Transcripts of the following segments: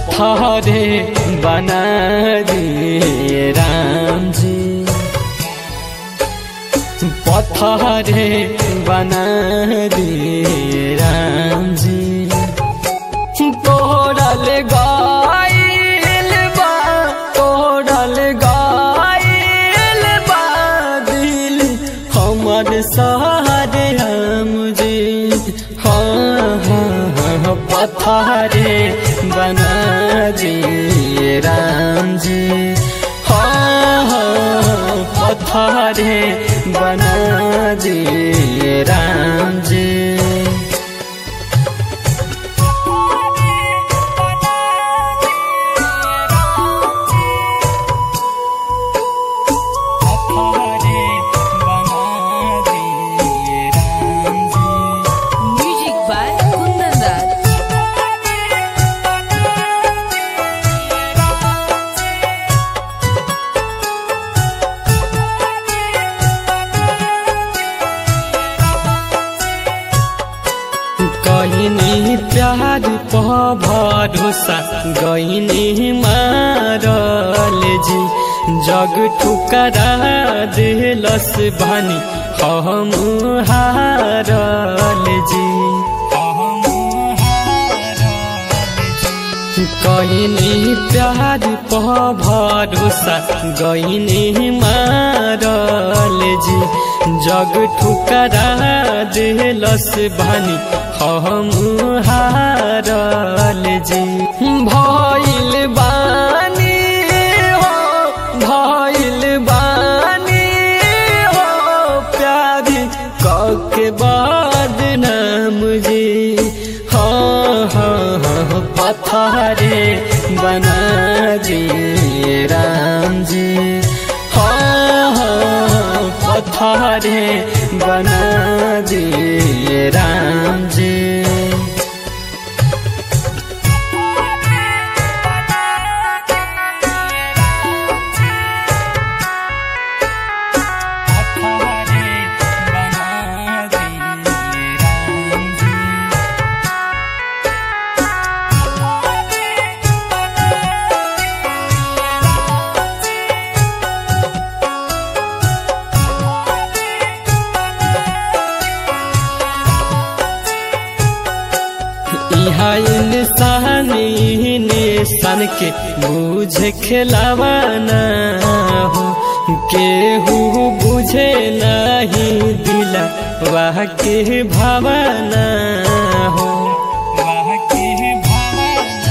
पथरे बना दिए राम जी पथरे बना दिए राम जी तोड़ल गाइल बा तोड़ल गाइल बा दिल हमर सहारे हम जी हाँ हाँ हाँ पथरे बना दिए राम जी हाँ हाँ पथरे बना दिए राम जी पथरे बना दिए राम जी Music by Kundan Raj. कहिनी प्यार प भरोसा गईनी मारल जी जग ठुकरा दिलस भानी हम हारल जी कहिनी प्यार प भरोसा गईनी मारल जी जग ठुकरा दिलस भानी हम हारल जी भइल बानी हो भइल बानी हो प्यारी कके बाद नाम जी हाँ हाँ हाँ पथरे बना दिए राम जी हाँ हाँ पथरे बना दिए राम जी पथरे बना दिए राम जी इहा इंसान ने सन के बुझे खिलावाना हो केहू बुझे नहीं दिला वाह के भावना हो वाह के भावना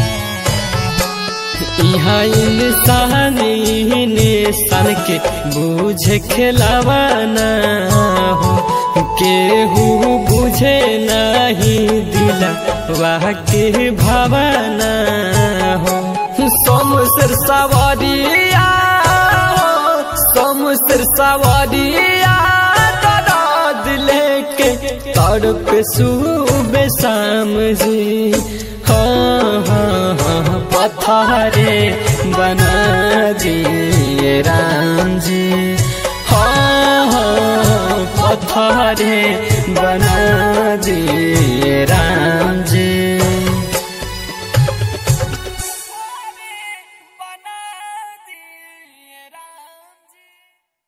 इहा इंसान ने सन के बुझे खिलावाना हो केहू बुझे नहीं दिला वाह के भावना हो सोमसर सवारिया हो सोमसर सवारिया दराद लेके तड़प सुबह शाम जी हाँ हाँ हाँ पथरे बना दिए राम जी हाँ हाँ पथरे बना दिए राम जी